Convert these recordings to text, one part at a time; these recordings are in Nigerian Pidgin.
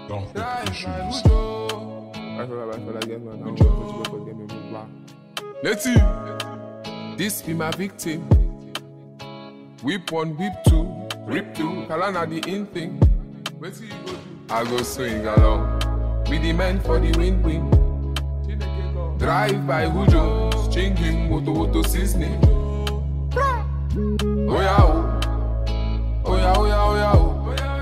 Don't Drive issues. by Ujo. I feel like I feel like get me now. Ujo. Get me move back. Letty, this be my victim. Whip one, whip two, rip two. Kalana the in thing. Wetin you go do? I go swing along with the men for the win win. Drive by Ujo, string him, moto moto seasoning. Oh yeah, oh. Oh yeah, oh yeah, oh yeah, oh.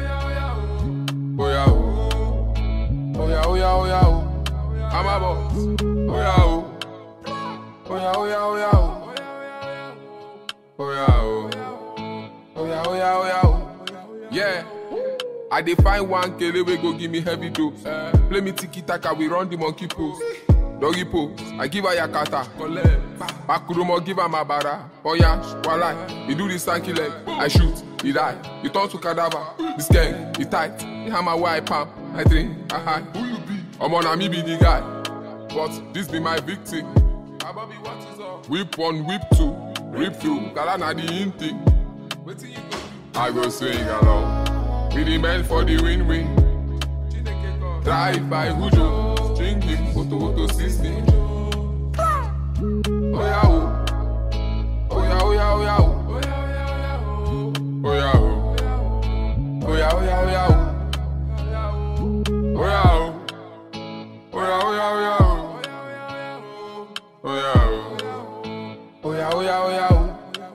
Oh yeah, oh. Oh yeah, oh yeah, oh yeah, oh. I'm a boss. Oh yeah, oh. Oh yeah, oh yeah, oh yeah, oh. Oh yeah, oh. Oh yeah, oh yeah, oh yeah, oh. Yeah. I dey find one kele wey go give me heavy dose. Play me tiki taka, we run the monkey pose. Doggy pose, I give her yakata. Makurumo give her mabara. Oya, walai, he do the stanky leg. I shoot, he die. He turn to cadaver. This gang, he tight. He hammer where I pump. I drink, I high. Who you be? Omo na me be the guy. But this be my victim. Ababi, what is up? Whip one, whip two, rip two. Kala na the in thing. Wetin you go do? I go swing along. Be the man for the win-win. Drive by Hujo, string him, photo photo system. Oh yeah, oh. Oh yeah, oh yeah, oh yeah, oh. Oh yeah, oh. Oh yeah, oh yeah, oh yeah, oh. Oh yeah, oh. Oh yeah, oh yeah, oh yeah, oh. Oh yeah, oh. Oh yeah, oh yeah, oh yeah, oh.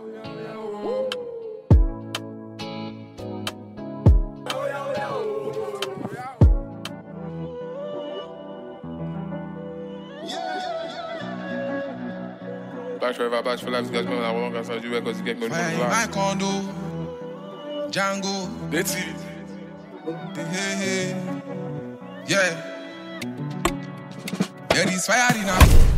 Back forever, back for life, guys, man, I want to do because you get me Fine, my condo, Django, Let's see. hey, hey, yeah. Yeah, this fire in now.